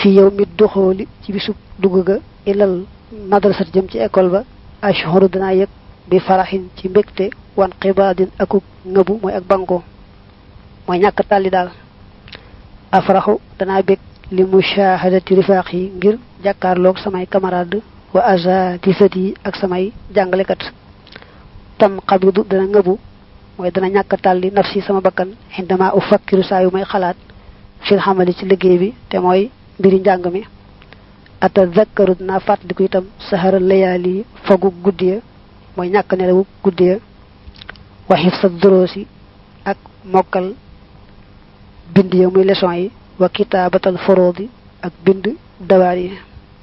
fi yow mi doxooli ci bisub dugg ga ilal madrasat jëm ci école ba ashhuru danaa yëg bi faraxin ci mbégte wan xibaadin akuk ngëbu mooy ak banko mooy ñàkk tàlli daal afraxu danaa bég li mushahadati rifaax yi ngir jàkkaarloog samay camarade wa azatisat yi ak samay jàngalekat tam xabidu dana ngëbu mooy dana ñàkk tàlli nafsi sama bakkan xindama u fakkiru saa yu may xalaat fil xamali ci liggéey bi te mooy mbiri njàng mi atazakkaru dinaa fàttaliku itam sahara layaali fagu guddiya mooy ñàkk nelawu guddiya waxif sa doroosi ak mokkal bind ya muy leçon yi wa kitaabatal foroodi ak bind dawaar yi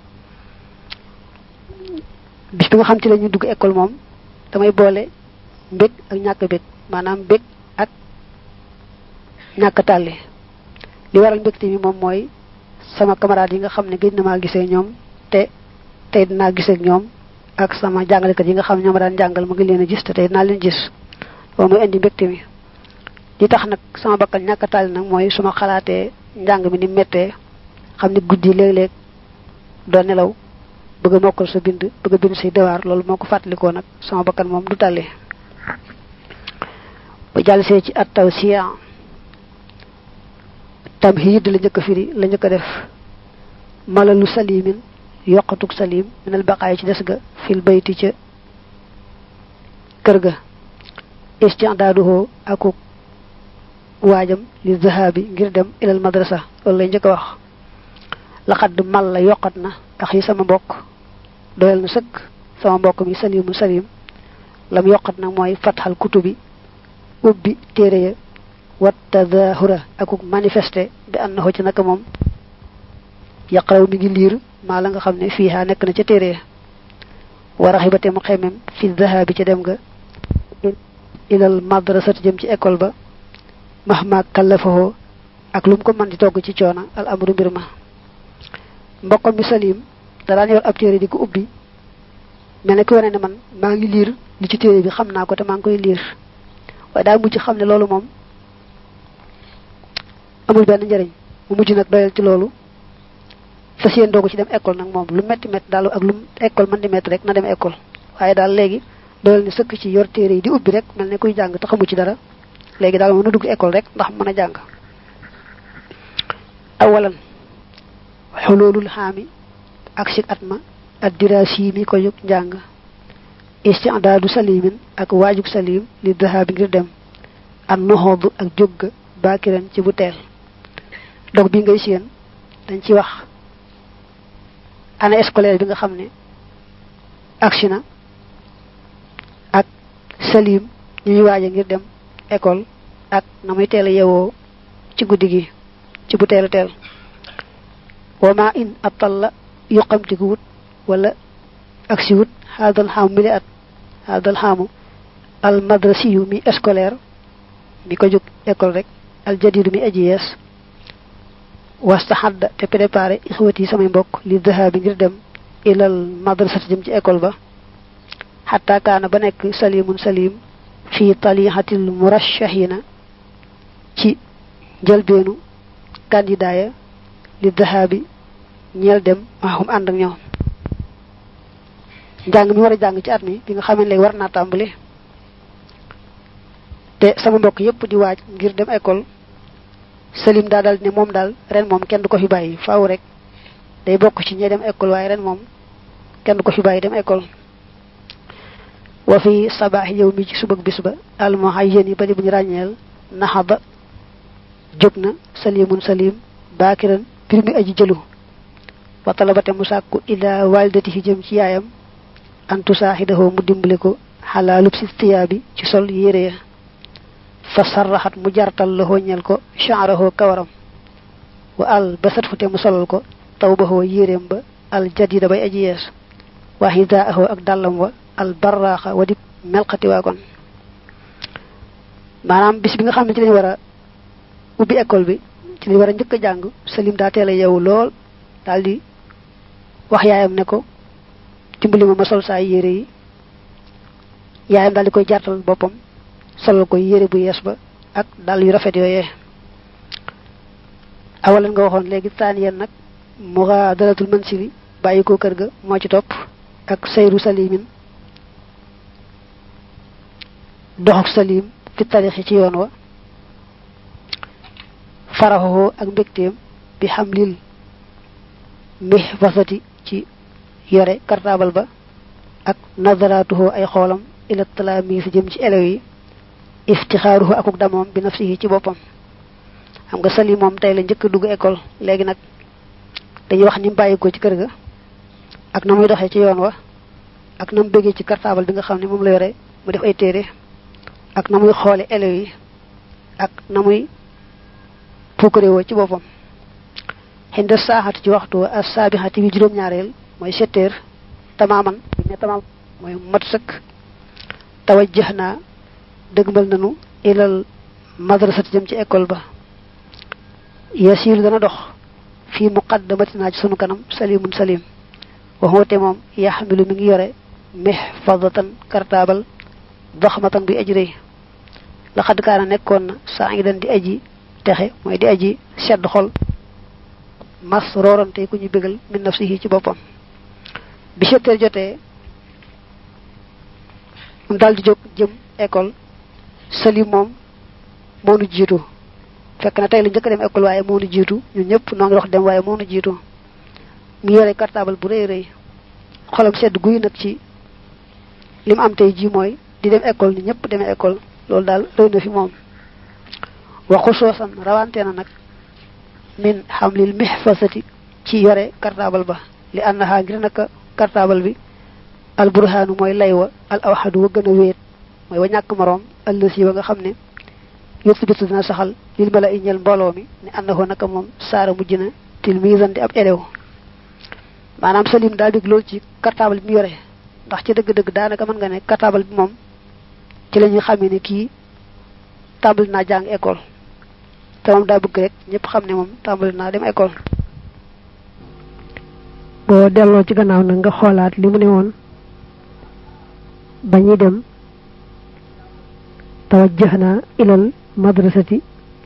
bis bi nga xam ci la ñu dugg école moom damay boole mbég ak ñàkk bég maanaam bég ak ñàkk tàlli li waral mbégte mi moom mooy sama camarade yi nga xam ne gëj na maa gisee ñoom te tey dinaa gisee ak ñoom ak sama jàngalekat yi nga xam ne ñoom daan jàngal ma ngi leen a gis te tey dinaa leen gis loolu mooy indi mbégte mi li tax nag sama bakkan ñàkk tàlli nag mooy su ma xalaatee njàng mi ni méttee xam ne guddi léeg-léeg doo nelaw bëgg a mokkal sa bind bëgg a bind say dewaar loolu moo ko fàttalikoo nag sama bakkan moom du tàlli ba jàll see ci at taw siya tamhid la njëkk a firi la njëkk a def malalu salimin yoqatuk salim minal baqaay ci des ga fil bayti ca kër ga isti'daaduhu akuk waajam li zahabi ngir dem ilal madrasa loolu lay njëkk a wax laxadd mal la yokkat na ax yi sama mbokk doyal na sëkk sama mbokk mi salimu salim lam yokkat nag mooy fatxal kutubi ubbi téere ya wat tadahura akuk manifesté bi annahu ci naka moom yaqraw mi ngi liir maa la nga xam ne fiiha nekk na ca téere ya war a xibate mu xemem fi zahabi ca dem ga ilal madrasat jëm ci école ba mahma kallafahoo ak lu mu ko mën di togg ci coona al amru mbir ma mbokkam mi salim da daan yor ab téere di ko ubbi mel ne ku wane ne man maa ngi liir li ci téere bi xam naa ko te maa ngi koy liir waaye daa mujj xam ne loolu moom amul benn njëriñ mu mujj nag doyal ci loolu fas yéen doogu ci dem école nag moom lu metti metti daal ak lu école mën di metti rek na dem école waaye daal léegi doyal ni sëkk ci yor téere yi di ubbi rek mel ne kuy jàng te xamu ci dara léegi daal mën a dugg école rek ndax mën a jàng awalan xoloolul xaami ak si at ma ak diraasi mi ko jóg njàng istidaadu salimin ak waajug salim li dahaabi ngir dem an noxoodu ak jógga baakiran ci bu teel dog bi ngay séen dañ ci wax année scolaire bi nga xam ne agsi na ak salim ñu ñuy waaja ngir dem école ak na muy teel a yewoo ci guddi gi ci bu teel a teel wama in atalla yuqamtiku wut wala agsi wut haadal xaamu mili at haadal xaamu al madrasiyu mi scolaire mi ko jóg école rek al jadidu mi aji yees wastaxadda te préparé ixwati yi samay mbokk li dahabi ngir dem ilal madrasati jëm ci école ba xataa kaana ba nekk salimun salim fi talihatil murashahina ci njëlbeenu candidat ya li dahabi ñeel dem maxum ànd ak ñoom njàng mi war a jàng ci at mi bi nga xamee léegi war naa tàmbali te sama mbokk yépp di waaj ngir dem école salim daa dal ne moom daal ren moom kenn du ko fi bàyyi faaw rek day bokk ci ñi dem école waaye ren moom kenn du ko fi bàyyi dem école wa fi sabaax yow mi ci subag bis ba almuhayyan yi bari bu ñu ràññeel naxaba jóg na salimun salim baakiran bir mi aji jëlu wa talabate mu sàkku ila walidatihi jëm ci yaayam antu saaxidahoo mu dimbali ko xalaa lub si tiyaabi ci sol yére ya fa sarraxat mu jartal la ñel ko chaarahoo kawaram wa al basat fu te mu solal ko taw ba hoo yéreem ba al jadida bay aji yees wa hidaahoo ak dàllam wa al barraaxa wa di melxati waa kon maanaam bis bi nga xam ne ci lañ war a ubbi école bi ci lañ war a njëkk a jàng salim daa teel a yeewu lool daal di wax yaayam ne ko dimbali ma ma sol saa yére yi yaayam daal di koy jartal boppam solal ko yére bu yees ba ak dal yu rafet yooyee awalan nga waxoon léegi taan yeen nag mughadaratul mansili bàyyi ko kër ga moo ci topp ak sayru salimin doxuk salim fi tarixi ci yoon wa faraxoo ak mbégteem bi xamlil mihfasati ci yore cartable ba ak nazaratuhu ay xoolam ila talamis jëm ci élèves yi iftixaaruhu akuk damoom bi nafsihi ci boppam xam nga sali moom tey la njëkk dugg école léegi nag dañuy wax ni mu bàyyi ko ci kër ga ak na muy doxee ci yoon wa ak na mu bëggee ci cartable bi nga xam ne moom la yore mu def ay téere ak na muy xoole élèves yi ak na muy puukare woo ci boppam xinda saaxati ci waxtu wa as saabixati bi juróom-ñaareel mooy sept heures tamaaman buñ ne tamaam mooy mat sëkk tawajjax naa dëgmal nanu ilal madrasati jëm ci école ba yasiilu dana dox fii muqaddamatinaa ci sunu kanam salimun salim waxoote moom yaxmilu mi ngi yore mihfadatan cartable daxmatan bi aji rëy laxad kaana nekkoon na saa ngi dan di aji texe mooy di aji sedd xol mas roorante ku ñu bégal min nafsihi ci boppam bi setteer jotee mu daal di jóg jëm école salim moom moo nu jiitu fekk na tey la njëkk dem école waaye moo nu jiitu ñun ñëpp noo ngi dox dem waaye moo nu jiitu mu yore cartable bu rëy rëy xolam sedd guy nag ci li mu am tey ji mooy di dem école ni ñëpp demee école loolu daal rëy na fi moom waxu soosan rawante na nag min xamlil mihfasati ci yore cartable ba li annaha ngir naka cartable bi al burhaanu mooy lay wa al awxadu wa gën a wéet mooy wa ñàkk moroom ëllësi wa nga xam ne yusbitu dina saxal lil mala i ñel mbooloo mi ne annahu naka moom saara mujj na tilmisan di ab élève maanaam salim daal dig loolu ci cartable bi mu yore ndax ci dëgg-dëgg daanaka mën nga ne cartable bi moom ci la ñuy xamee ne kii tàmbali naa jàng école te moom daa bëgg rek ñëpp xam ne moom tàmbali naa dem école boo delloo ci gannaaw nag nga xoolaat li mu ne woon ba ñuy dem tawajjahna ilal madrasati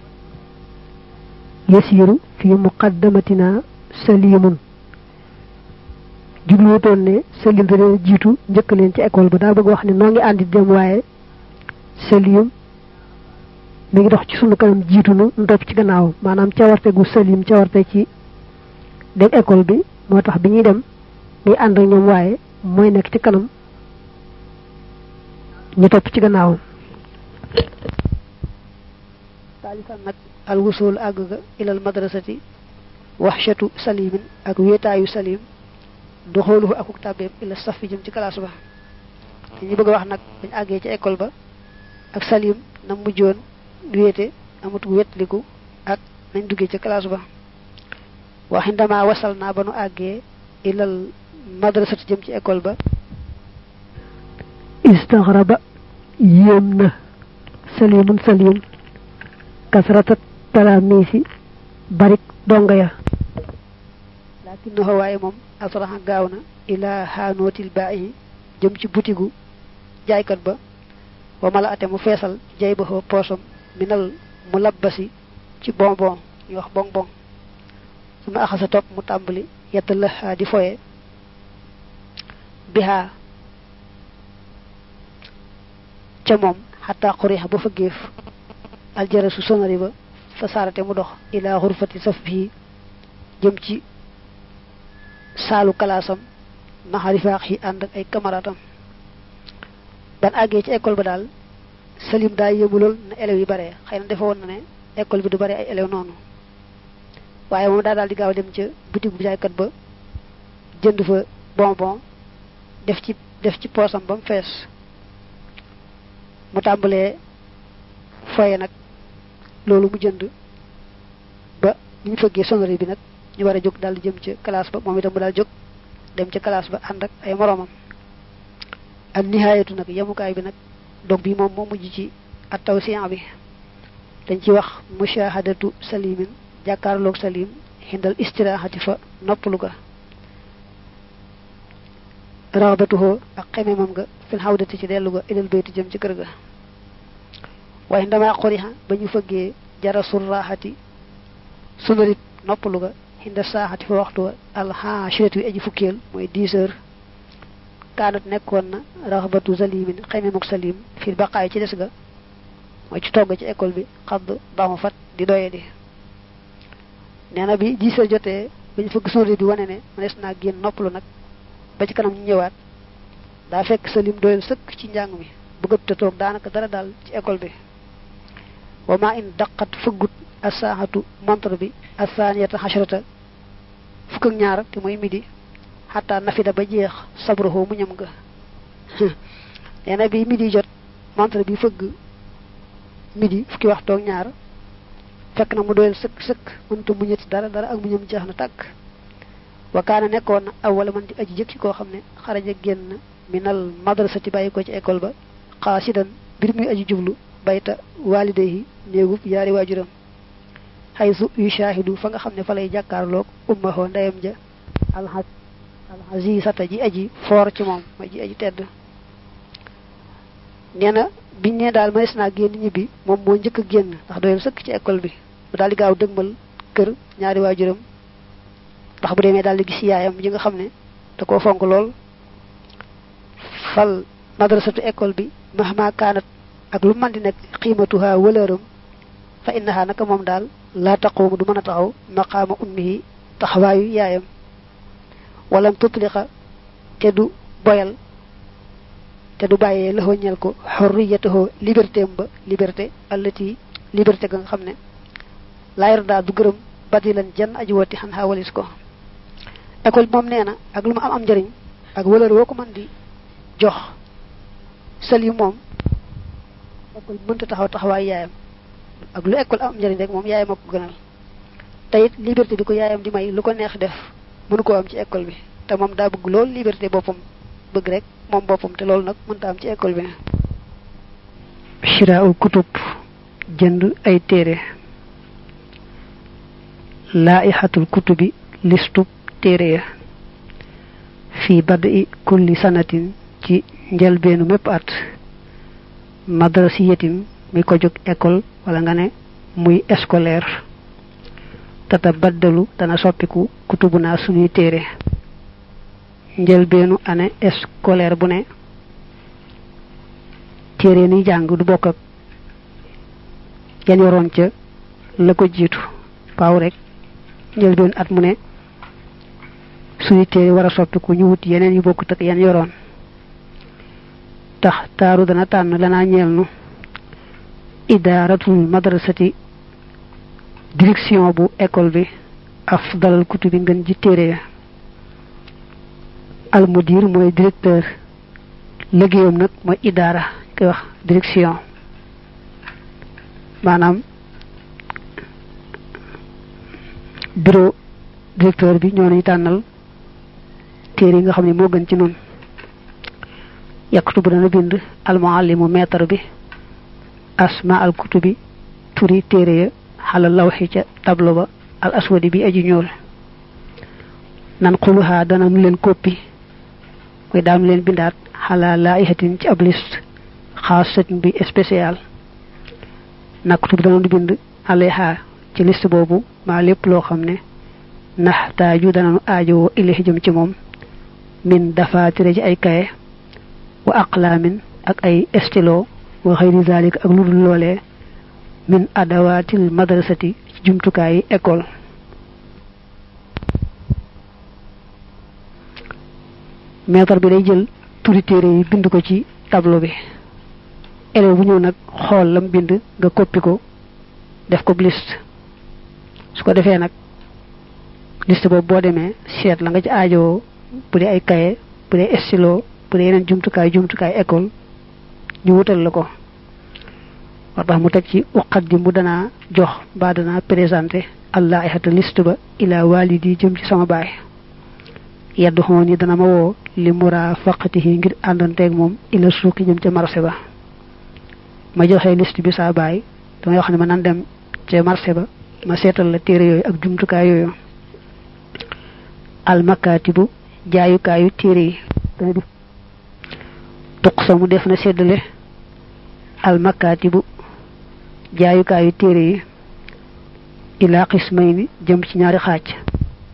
yasiru fi muqaddamatina salimun jubluwutoon ne salim da leen jiitu njëkk leen ci école ba daa bëgg wax ne noo ngi àndi dem waaye salim mi ngi dox ci sunu kanam jiitu nu ndopp ci gannaaw maanaam cawarte gu salim cawarte ci dem école bi moo tax bi ñuy dem muy ànd ak ñoom waaye mooy nekk ci kanam ñu topp ci gannaaw taalisan nag al wusul àgg ga ilal madrasati waxshatu salimin ak wéetaayu salim doxooluhu akuk tàbbeem ila saf fi jëm ci classe ba ñu bëgg a wax nag dañ àggee ci école ba ak salim na mujjoon wéete amatu wétliku ak nañ duggee ci classe ba waxi ndama wasal naa ba nu àggee ilal madrasati jëm ci école ba istaxraba yéem na salimun salim kasrata talaamiisi barik donga ya lakinnahu waaye moom asraxa gaaw na ila xaanootil baayi jëm ci butigu jaaykat ba wa mala ate mu feesal jay ba xoo poosam minal mu labbasi ci bonbon ñu wax bonbon su ma axasa topp mu tàmbali yett la di foye bihaa ca moom xataa xurixa ba fa géef aljara su sonari ba fa saarate mu dox ila xurfati saf bii jëm ci saalu kalaasam maxarifaax yi ànd ak ay camaraatam ban àggee ci école ba daal salim daa yéemu lool na élèves yi bare xëy na defe woon na ne école bi du bare ay élèves noonu waaye moom daa daal di gaaw dem ca boutique bu jaaykat ba jënd fa bonbon def ci def ci poosam ba mu fees mu tàmbalee foye nag loolu mu jënd ba ñu fëggee sonnerie bi nag ñu war a jóg daal di jëm ca classe ba moom itam mu daal jóg dem ca classe ba ànd ak ay moroomam ak nihaayatu nag yemukaay bi nag dog bi moom moo mujj ci at tawsiyan bi dañ ci wax mushahadatu salimin jàkkaarloog salim xindal istirahati fa noppalu ga raxbatuhoo ak xememam nga fil xawdati ci dellu ga ilal bayti jëm ci kër ga waaye ndamaa xorixa ba ñu fëggee jara surraxati sunarit noppalu ga xinda saaxati fa waxtu alxaashirati wi aji fukkeel mooy dix heures kaanat nekkoon na raxbatu zalimin xeme muk salim fii baqaay ci des ga mooy ci togg ci école bi xadd dama fat di doye di nee na bi dix heures jotee bañ fëgg sonde bi wane ne mënees naa génn noppalu nag ba ci kanam ñu ñëwaat daa fekk salim doyal sëkk ci njàng mi bëggat te toog daanaka dara daal ci école bi wa ma in daqat fëggut asaaxatu montre bi asaaniyata xasharata fukk ak ñaar te mooy midi xataa nafida ba jeex sabruhu mu ñam nga nee na bi midi jot montre bi fëgg midi fukki waxtu ak ñaar fekk na mu doyal sëkk sëkk mënta mu ñetti dara dara ak mu ñam jeex na tàkk wa kaana nekkoon na aw wala man di aji jëkk ci koo xam ne xaraja génn minal madrasati bàyyi ko ci école ba xaasidan mbir muy aji jublu bayta walidayhi néegub yaari waajuram xaysu yu shaahidu fa nga xam ne fa lay jàkkaarloog ummahoo ndeyam ja alxaj alxazisata ji aji foor ci moom ma ji aji tedd nee na biñ ne daal mënees naa génn ñibbi moom moo njëkk a génn ndax doyal sëkk ci école bi mu daal di gaaw dëgmal kër ñaari waajuram ndax bu demee daal di gis yaayam yi nga xam ne da koo fonk lool fal madrasatu école bi mahma kaanat ak lu man di nekk xiimatuha wëlëram fa innaha naka moom daal laa taqumu du mën a taxaw maqaama ummihi taxawaayu yaayam walam tutliqa te du boyal te du bàyyee la ñel ko xorriyatahu liberté am ba liberté allati liberté ga nga xam ne laayar daa du gërëm badilan jan aji wooti xan xaa walis ko école bi moom nee na ak lu mu am am njëriñ ak wëlër woo ko mën di jox sel yi moom école mënta taxaw taxawaay yaayam ak lu école am njëriñ rek moom yaayam ak ko gënal te it liberté bi ko yaayam di may lu ko neex def mënu koo am ci école bi te moom daa bëgg loolu liberté boppam bëgg rek moom boppam te loolu nag mënta am ci école bi shiraul kutub jënd ay téere laihatul kutubi listub téere ya fi badi kulli sanatin ci njëlbeenu mépp at madrasiyatin mi ko jóg école wala nga ne muy scolaire tata baddalu dana soppiku kutubu naa suñuy téere njëlbeenu année scolaire bu ne téere ni jàng du bokk ak yan yoroon ca la ko jiitu paaw rek njëlbeenu at mu ne suñuy téere war a soppiku ñu wut yeneen yu bokkut ak yan yoroon tax taaru dana tànn lanaa ñeel nu idaaratul madrasati direction bu école bi afdalal kutubi ngën ji téere ya almudir mooy directeur liggéeyam nag mooy idaara koy wax direction maanaam bureau directeur bi ñoo nañu tànnal téere yi nga xam ne moo gën ci noonu yaktubu dana bind almuallimu maître bi asma al kutubi turi téere ya xalal lawxi ca tableau ba al aswadi bi aji ñuul nan xuluhaa dana nu leen koppi mooy daanu leen bindaat xalaa laihatin ci ab liste xaasatin bi spécial naktub dana nu bind alayha ci liste boobu maa lépp loo xam ne nax taaju dana nu aajowoo ilahi jëm ci moom min dafaatire ci ay kaye wa aqlaamin ak ay stylo wa xëyri zalik ak lu dul loolee min adawaatil madrasati ci jumtukaayi école maître bi day jël turi téere yi bind ko ci tableau bi élève bu ñëw nag xool lam bind nga koppi ko def ko liste su ko defee nag liste boobu boo demee seet la nga ci aajowoo bu dee ay kaye bu dee stylo bu dee yeneen jumtukaay jumtukaay école ñu wutal la ko war tax mu teg ci uqaddimu danaa jox ba danaa présenté allah ihata liste ba ila walidi jëm ci sama baay yeddu xoon yi dana ma woo li murafaqatihi ngir àndanteeg moom ila suuqi jëm ca marché ba ma joxee liste bi saa baay damay wax ne ma nan dem ca marché ba ma seetal la téere yooyu ak jumtukaay yooyu almakatibu jaayukaayu téere yi dana di tuqsamu def na séddale almakatibu jaayukaayu téere yi ila qismayni jëm ci ñaari xaaj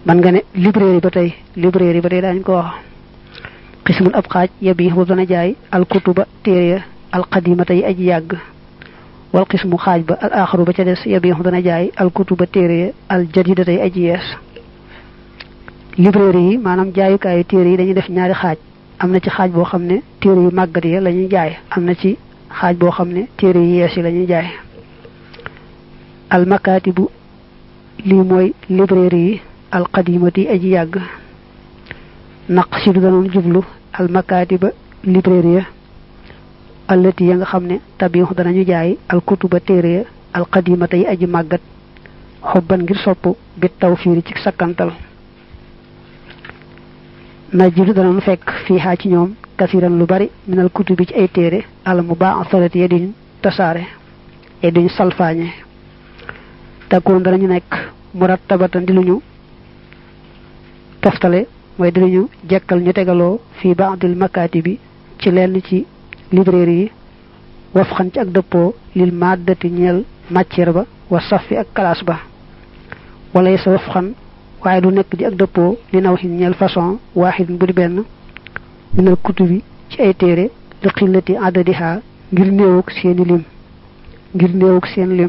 man nga ne librairie ba tey librairie ba tey daañu ko wax xismun ab xaaj yabi boobu dana jaay alkutuba téere ya alqadimata yi aji yàgg wal xismu xaaj ba al axaru ba ca des yabi dana jaay alkutuba téere ya al jadidata yi aji yees librairie yi maanaam jaayukaayu téere yi dañuy def ñaari xaaj am na ci xaaj boo xam ne téere yu màggat ya la ñuy jaay am na ci xaaj boo xam ne téere yu yees yi la ñuy jaay al makatibu lii mooy librairie yi al qadimati aji yàgg naq si du danoon jublu al makatiba librairie ya allati ya nga xam ne tabiix danañu jaay al kutuba téere ya al qadimata yi aji màggat xobban ngir sopp bit tawfiiri ci sakkantal najidu danañ fekk fii xaa ci ñoom kasiran lu bari minal kutubi ci ay téere al mu baa salati ya duñ tasaare ya duñ salfaañe takkoon danañu nekk murattabatan di luñu toftale mooy di luñu jekkal ñu tegaloo fii baadil makaati bi ci lenn ci librairie yi waf xan ci ak dëppoo lil maddati ñeel matière ba wa safi ak classe ba wala sa waf xan waaye du nekk di ak dëppoo li naw xin ñeel façon waaxid bu di benn minal kutubi ci ay téere li xillati adadiha ngir néewuk seeni lim ngir néewuk seen lim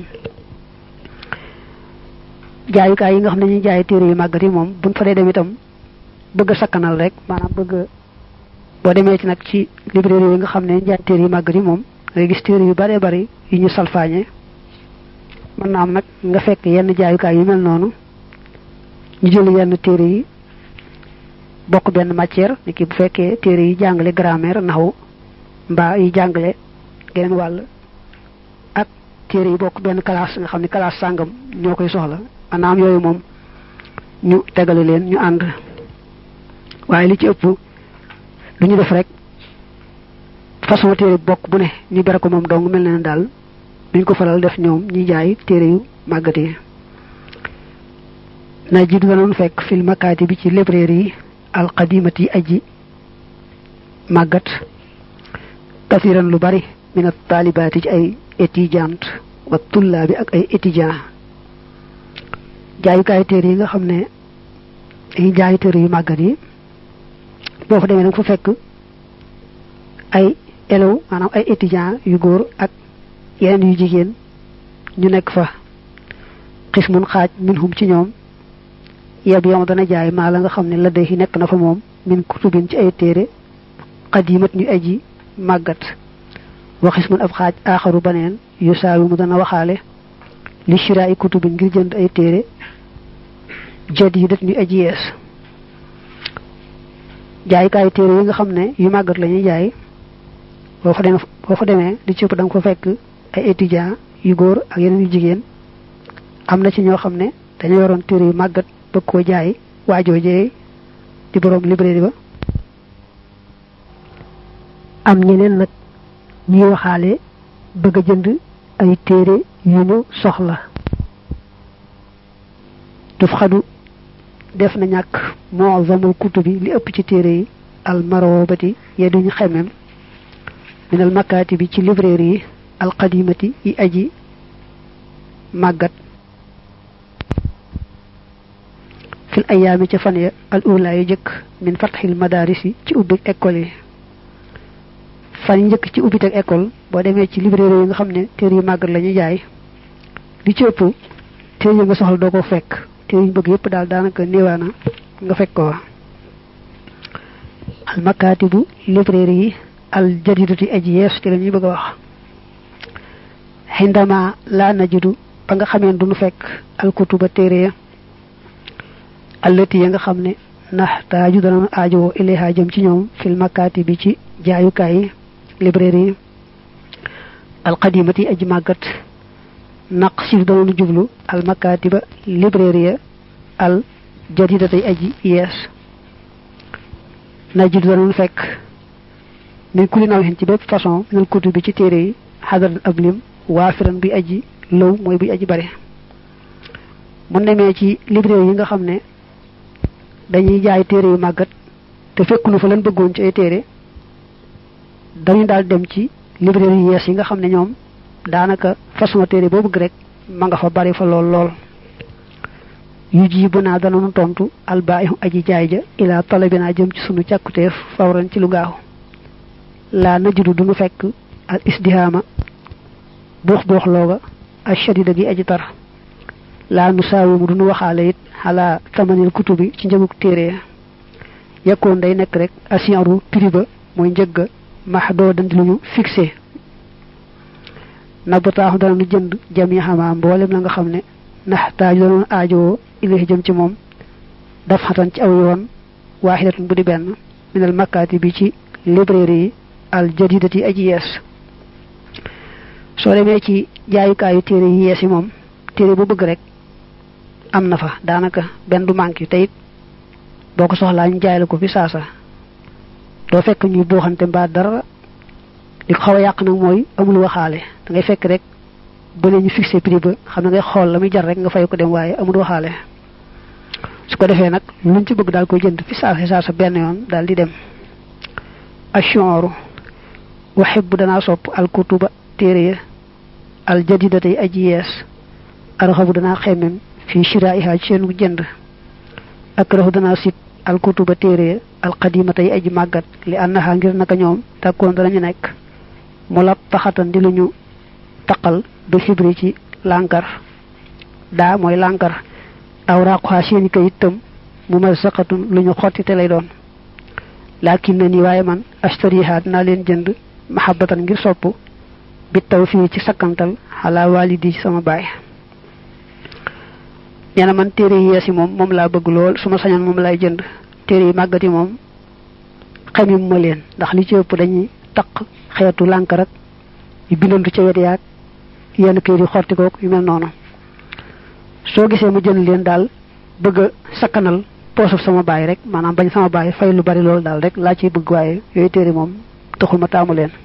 jaayukaay yi nga xam ne ñuy jaay téere yu màggat yi moom buñ fa dee dem itam bëgg a sakkanal rek maanaam bëgg boo demee ci nag ci librairie yi nga xam ne jaay téere yu màggat yi moom ngay gis téere yu bare bari yu ñu salfaañe mën na am nag nga fekk yenn jaayukaay yu mel noonu ñu jël yenn téere yi bokk benn matière ni ki bu fekkee téere yi jàngale grammaire naxu mbaa yi jàngale geneen wàll ak téere yi bokk benn classe nga xam ne classe sàngam ñoo koy soxla maanaam yooyu moom ñu tegale leen ñu ànd waaye li ci ëpp lu ñu def rek façon téere bokk bu ne ñu bere ko moom dong mel na ne daal duñ ko faral def ñoom ñi jaay téere yu màggat yi na jiitu danoon fekk fil makaati bi ci librairie yi alqadimati yi aji màggat kasiran lu bari min taalibaati ci ay étudiante wa tullaabi ak ay étudiant jaayukaay téere yi nga xam ne dañuy jaay téere yu màggat yi boo fa demee nag fa fekk ay élèves maanaam ay étudiant yu góor ak yeneen yu jigéen ñu nekk fa xismun xaaj minhum ci ñoom yeb yom dana jaay maa la nga xam ne la day nekk na fa moom min kutubin ci ay téere xadimat ñu aji màggat waxis mun ab xaaj aaxaru baneen yu saawi mu dana waxaale li shiraay kutubin ngir jënd ay téere jadidat ñu aji yees jaaykaay téere yi nga xam ne yu màggat la ñuy jaay boo fa demee boo fa demee li ci ëpp da nga fa fekk ay étudiant yu góor ak yeneen yu jigéen am na ci ñoo xam ne dañoo yoroon téere yu màggat bëgg koo jaay waajoojee di borom librairie ba am ñeneen nag ñuy waxaale bëgg a jënd ay téere yu ñu soxla duf xadu def na ñàkk moo zamul kutubi li ëpp ci téere yi al marobati ya duñu xemem minal makaati bi ci librairie yi al qadimati yi aji màggat fil ayaami ca fan ya al ula yu jëkk min fatxil madaris yi ci ubbi école yi fan yi njëkk ci ubbi teg école boo demee ci librairie yi nga xam ne téere yu màggat la ñuy jaay li ci ëpp téere yi nga soxla doo ko fekk téere yu bëgg yëpp daal daanaka néewaana nga fekk ko al makaatibu librairie yi al jadidati aji yees ci la ñuy bëgg a wax xindama laa najidu ba nga xameen duñu fekk al kutuba téere ya allati ya nga xam ne naxtaaju dana aajowoo ilayha jëm ci ñoom fil makaati bi ci jaayukaay yi librairie yi alqadimati aji màggat naq sif danoonu jublu al makaatiba librairie al jadidatay aji yees najidu danoonu fekk min kuli naw ci bépp façon minal kutu bi ci téere yi xadaran ab lim waafiran bi aji lëw mooy buy aji bare mu demee ci librairie yi nga xam ne dañuy jaay téere yu màggat te fekkunu fa leen bëggoon ci ay téere dañu daal dem ci librairie yu yees yi nga xam ne ñoom daanaka façon téere boo bëgg rek ma nga fa bari fa lool lool yu jibu naa dananu tontu albaayu aji jaay ja ila talabinaa jëm ci sunu càkkuteef fawran ci lu gaaw laa najudu duñu fekk al isdihaama buux buux looga ak shadida gi aji tar laa nu saawimu duñu waxaale it xalaa tamanil kutubi ci njëguk téere yakkoon day nekk rek asiyaru prix ba mooy njëgga max doo dandi lu ñu fixé na ba taaxu dana nu jënd jami xamaa mboolem la nga xam ne ndax taaju danoon aajowoo ilahi jëm ci moom daf xatan ci aw yoon waaxidatun bu di benn minal makkaati bi ci librairie yi al jadidati aji yees soo demee ci jaayukaayu téere yi yees yi moom téere bu bëgg rek am na fa daanaka benn du manqué te it boo ko soxlaa ñu jaay la ko fi saasa doo fekk ñuy buuxante mbaa dara li ko xaw a yàq nag mooy amul waxaale da ngay fekk rek ba ñu fixé prix ba xam ne ngay xool la muy jar rek nga fay ko dem waaye amul waxaale su ko defee nag luñ ci bëgg daal koy jënd fi saasa saasa benn yoon daal di dem ashooru waxibbu danaa sopp alkutuba téere ya al jadidatay aji yees arxabu danaa xemmem fii shiraiha ci seenu jënd akrahu danaa sit alkutuba téere ya alqadimatay aji màggat li annaha ngir naka ñoom tàkkoon danañu nekk mu la taxatan di lu ñu taqal du xibri ci lànkar daa mooy lànkar aw raaquha seeni kayit tam mu ma saqatun lu ñu xottite lay doon laakin na ni waaye man ashtariha dinaa leen jënd mahabbatan ngir sopp bi taw fii ci sakkantal xalaa walidi ci sama baay nee na man téere yi yees yi moom moom laa bëgg lool su ma sañoon moom laay jënd téere yi màggat yi moom xamim ma leen ndax li ci ëpp dañuy taq xeetu lànk rek yu bindantu ca wet yaag yenn kayit yi xorti kook yu mel noonu soo gisee mu jënd leen daal bëgg a sakkanal poosuf sama baay rek maanaam bañ sama baay fay lu bari loolu daal rek laa ciy bëgg waaye yooyu téere moom taxul ma taamu leen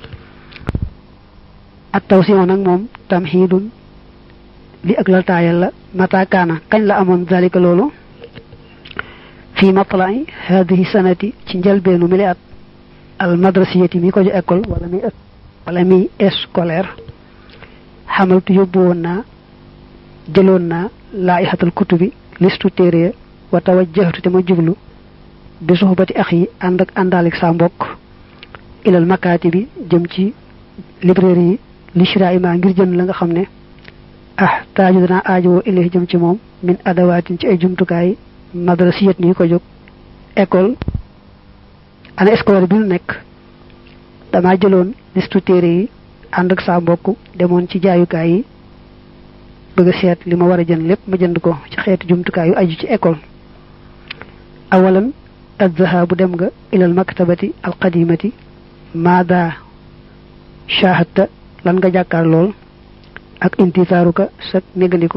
at taw si nag moom tam xiidun li ak la taayal la mataakaana kañ la amoon zalika loolu fii matlai hadihi sanati ci njëlbeenu mi li at al madrasiyati mi ko ju école wala mi wala mi scolaire xamaltu yóbbu woon naa jëloon naa laaixatal kutubi listu téere wa tawajjahtu te ma jublu bi suxbati ax yi ànd ak àndaalik saa mbokk ilal makaati bi jëm ci librairie yi li shira ima ngir jënd la nga xam ne ah taaju danaa aajowoo ilay jëm ci moom min adawaatin ci ay jumtukaay madrasiyat ni ko jóg école ana scolaire bi nu nekk dama jëloon listu téere yi ànd ak saa mbokk demoon ci jaayukaay yi bëgg a seet li ma war a jënd lépp ma jënd ko ci xeeti jumtukaay yu aju ci école awalan adzahabu dem nga ilal maktabati alqadimati maada shahadta lan nga jàkkaar lool ak intitaaruka sa négandiko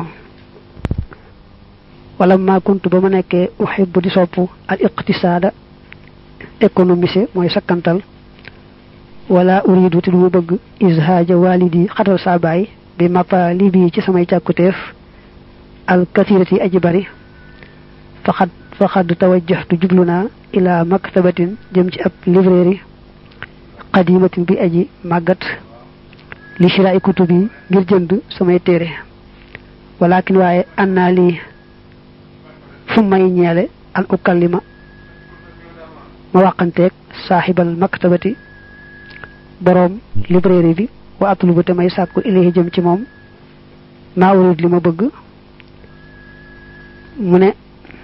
wala ma kuntu ba ma nekkee uhibbu di sopp al iqtisaada économiser mooy sakkantal wala uridu te du ma bëgg izhaaja walidi xatal saa baay bi matalibi ci samay càkkuteef al kathirati aji bari faxad faxad tawajjahtu jublu naa ila maktabatin jëm ci ab librairie qadimatin bi aji màggat li shira'i kutubi ngir jënd samay téere walakin waaye annaa lii fu may ñeele an ukallima ma wàqanteeg saaxibal maktabati boroom librairie bi wa atlubu te may sàkku ilayhi jëm ci moom maa urid li ma bëgg mu ne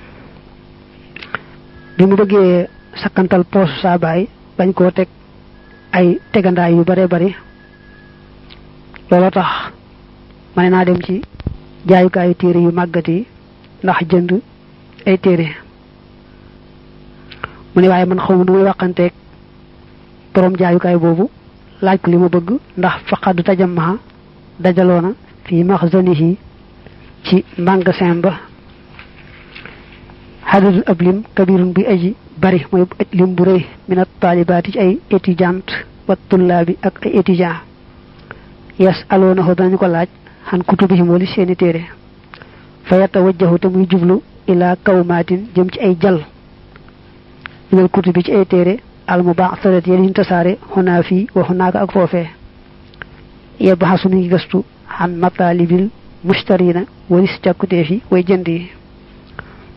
bi mu bëggee sakkantal poosu saa baay bañ koo teg ay tegandaay yu bare bari looloo tax ma ne naa dem ci jaayukaayu téere yu màggat yi ndax jënd ay téere mu ne waaye man xaw ma du may waxanteeg borom jaayukaay boobu laaj ko li ma bëgg ndax faqadu tajammaa dajaloona fii maxzanihi ci magasin ba xadadul ab lim kabirun bi aji bari mooy lim bu rëy minat taalibaati ci ay étudiante wa tullaabi ak ay étudiant yas aloona ko danañu ko laaj xan kutubihim wali seeni téere fa yatawajjahu te muy jublu ila kawmaatin jëm ci ay jal minal kutubi ci ay téere al mubaasarat yéen ñu tasaare xunaa fii wa xunaaka ak foofee yebbaxasu mi ngi gëstu xan matalibil mustarina walis càkkuteef yi way jënd yi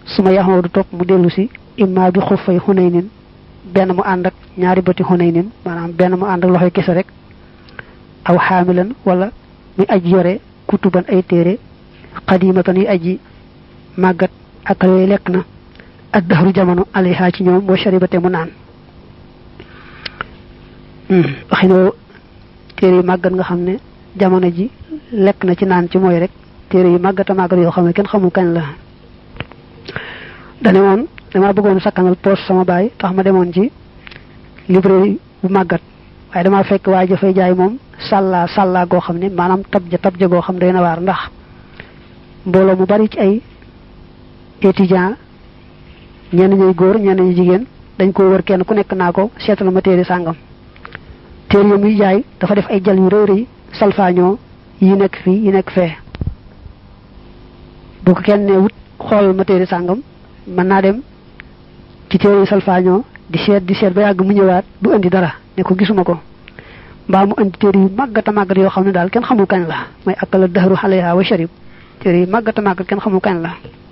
suma yaxoo du topp mu dellu si imma bi xuffay xunaynin benn mu ànd ak ñaari bëti xunaynin maanaam benn mu ànd ak loxoy kese rek aw xaamilan wala muy aj yore kutuban ay téere xadimatan yu aji màggat ak yooyu lekk na ak daxaru jamono alayha ci ñoom wa sharibate mu naan waxinoo téere yu màggat nga xam ne jamono ji lekk na ci naan ci mooy rek téere yu màggata màggat yoo xam ne kenn xamul kañ la dane woon dama bëggoon sakkanal poos sama baay tax ma demoon ci librairie bu màggat waaye dama fekk waaye jafay jaay moom sàllaa sàllaa goo xam ne maanaam tabja tabja goo xam ne day na waar ndax mbooloo mu bari ci ay étudiant ñenn ñuy góor ñenn ñu jigéen dañ ko wër kenn ku nekk naa ko seetal ma téere sàngam téere yi muy jaay dafa def ay jal yu rëy rëy salfaañoo yi nekk fii yi nekk fee bu ko kenn ne wut xoolal ma téere sàngam mën naa dem ci téere yi salfaañoo di seet di seet ba yàgg mu ñëwaat du indi dara ne ko gisuma ko mbaa mu indi téere yu màggata màggat yoo xam ne daal kenn xamul kañ la mooy akala dahru xaleha wa sharib téere yu màggata màggat kenn xamul kañ la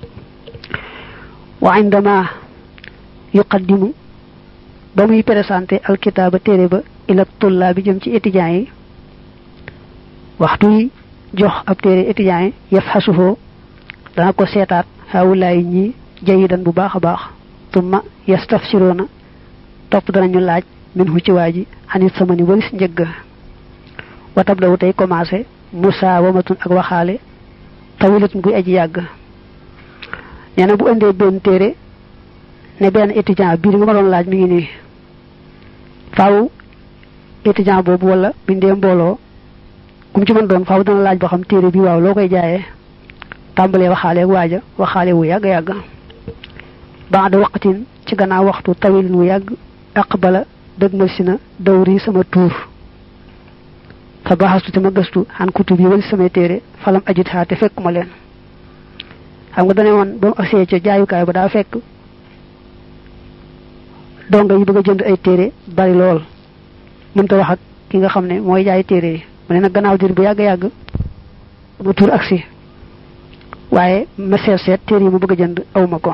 wa indama yuqaddimu ba muy présenté alkitaaba téere ba ila tullaa bi jëm ci étudiants yi waxtu yi jox ab téere étudiants yi yaf xasufoo dana ko seetaat xawulaay ñi jayidan bu baax a baax tumma yastafsiroona topp danañu laaj min hu ci waa ji anit sama ni walis njëgg watab dawu tey commencé musa wamatun ak waxaale tawilatun guy aji yàgg nee na bu indee benn téere ne benn étudiant bii nga ma doon laaj mi ngi nii faaw étudiant boobu wala bindee mbooloo kum ci mën doon faaw dana laaj ba xam téere bi waaw loo koy jaayee tàmbalee waxaale ak waaja waxaale wu yàgg yàgg baada waqtin ci gannaaw waxtu tawilin wu yàgg aqbala dëgmal si na dawri sama tuur fa baxastu te ma gëstu xan kutub yi wali samay téere falam ajit xaa te fekkuma leen xam nga dane woon ba mu agsee ca jaayukaay ba daa fekk donga yi bëgg a jënd ay téere bari lool mënta wax ak ki nga xam ne mooy jaay téere yi mu ne nag gannaaw dir bu yàgg-yàgg ma tuur agsi waaye ma seet seet téere yi mu bëgg a jënd awma ko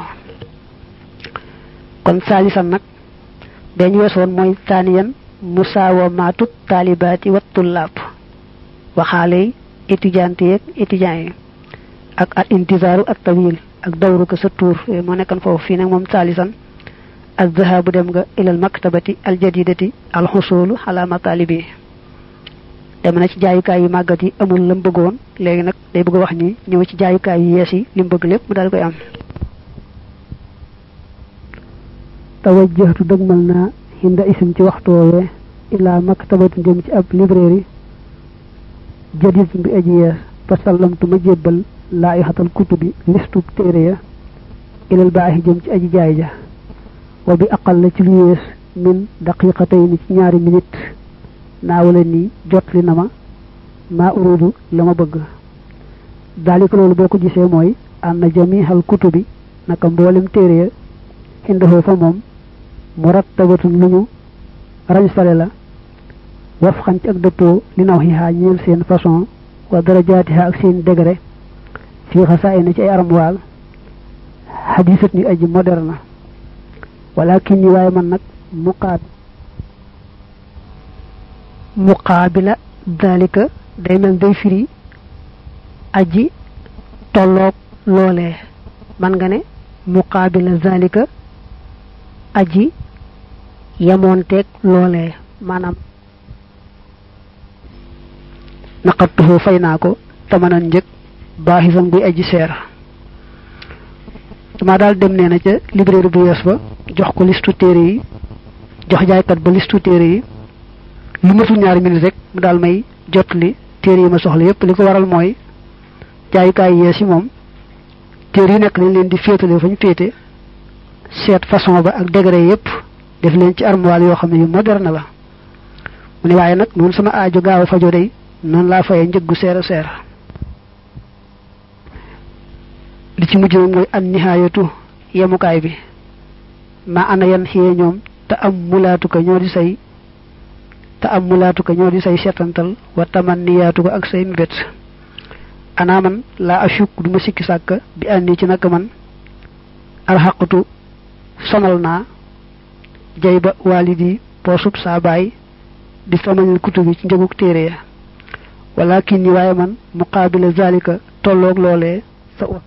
kon saalisan nag dañ weesoon mooy taaniyan musaawamaatu taalibaati wa tullaab waxaale yi étudiante yeeg étudiants yi ak al intizaaru ak tawil ak dawru ko sa tuur moo nekkan foofu fii nag moom saalisan ak zahabu dem nga ilal maktabati al jadidati al xusulu ala matalibi dem na ci jaayukaay yu màggat yi amul lam bëggoon léegi nag day bëgg a wax ni ñëw ci jaayukaay yu yees yi li mu bëgg lépp mu daal koy am tawajjahtu dëgmal naa hinda isim ci waxtu woowee ilaa maktabati jëm ci ab librairie jadid bi aji yees fa sallamtu ma jébbal laa ixatal kutubi listub téere ya ilal baaxi jëm ci aji jaay ja wa bi aqal la ci lu yées min daqiqatayni ci ñaari minute naawala ni jot li na ma maa urudu la ma bëgg daalika loolu boo ko gisee mooy ànd na jamihal kutubi naka mboolem téere ya indahoo fa moom murattabatun lu ñu rañsale la waf xan ci ak dëppoo li naw xihaa ñeel seen façon wa darajaatiha ak seen degré fii xasaa na ci ay armoire xadisat ñu aji moderne walakin ni waaye man nag muqaab muqaabila dalika day mel day firi aji tolloog loolee man nga ne muqaabila zalika aji yamoonteeg loolee maanaam naqattuhu fay naa ko tamanan njëg baaxisan buy aji seer dama daal dem nee na ca librairie bu yees ba jox ko listu téere yi jox jaaykat ba listu téere yi lu matul ñaari minute rek mu daal may jot li téere yi ma soxla yépp li ko waral mooy jaayukaay yees yi moom téere yi nekk dañ leen di féetale fa ñu féete seet façon ba ak degré yépp def leen ci armoire yoo xam ne yu moderne la mu ne waaye nag noonu sama aajo gaaw a fajo day noonu laa fayee njëggu seer a seer li ci mujj nag mooy an nihaayatu yemukaay bi ma ana yan xiyee ñoom te am mulaatu ko ñoo di say te am mulaatu ko ñoo di say setantal wa taman niyaatu ko ak say mbét ana man laa ashuk du ma sikki sàkk bi àndi ci naka man alxaqatu sonal naa jay ba walidi poosub saa baay di samanil kutubi ci njëgug téere ya walakin ni waaye man muqaabila zalika tolloog loolee sa u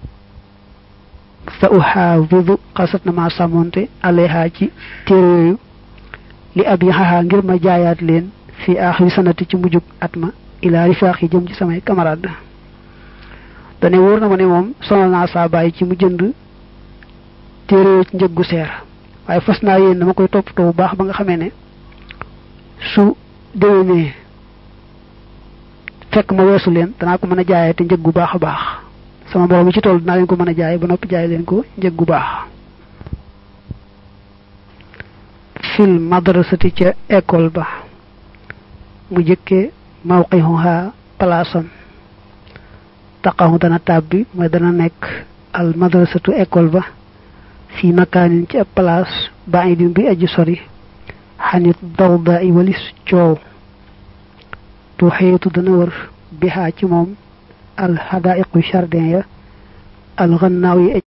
sa uxaafidu xasat na ma sàmmonte alayha ci téere yooyu li ab yaxaxaa ngir ma jaayaat leen fi aaxiri sanati ci mujjug at ma ilaa rifaax yi jëm ci samay camarade dane wóor na ma ne moom sonal naa saa bàyyi ci mu jënd téere yooyu ci njëg gu seer waaye fas naa yéen dama koy toppatoo bu baax ba nga xamee ne su déwénee fekk ma weesu leen danaa ko mën a jaayee te njëg gu baax a baax sama borom mi ci toll dinaa leen ko mën a jaay ba noppi jaay leen ko njëg gu baax fil madrasati ca école ba mu jëkke mawqihuha palaasam taqahu dana tàbbi mooy dana nekk al madrasatu école ba fi makaanin ci ab place ba'idin bi aji sori xanit dawda i walis coow tuxiitu dana wër bihaa ci moom al xadaiqu jardin ya al gannaaw yi